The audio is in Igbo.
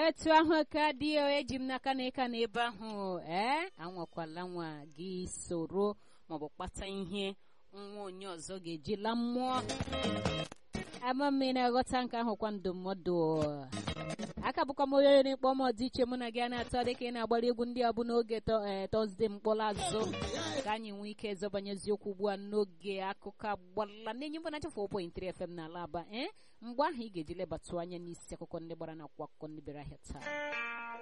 etu ahụ ka dị eji m n'aka na ịka na ebe ahụ ee anwakwala nwa gị soro maọbụ kpata ihe nwa onye ọzọ ga-eji la mmụọ ama m ị na-aghọta nke ahụ kwa ndụmọdụ aka bụkwa m onye na-ekpọ m ọdịiche mụ na gị a na-atọ dịka ị na-agbara egwu ndị a bụ n'oge tọzdee mkpọrọ azụ ka anyị nwee ike zọbanye eziokwu ugbu a n'oge akụkọ agbala na-enye mbụ na 4.3 FM n'ala aba ee mgbe ahụ ị ga-eji lebatụ anya n'isi akụkọ ndị gbara na akwụkwọ akụkọ ndị bịara ahịa taa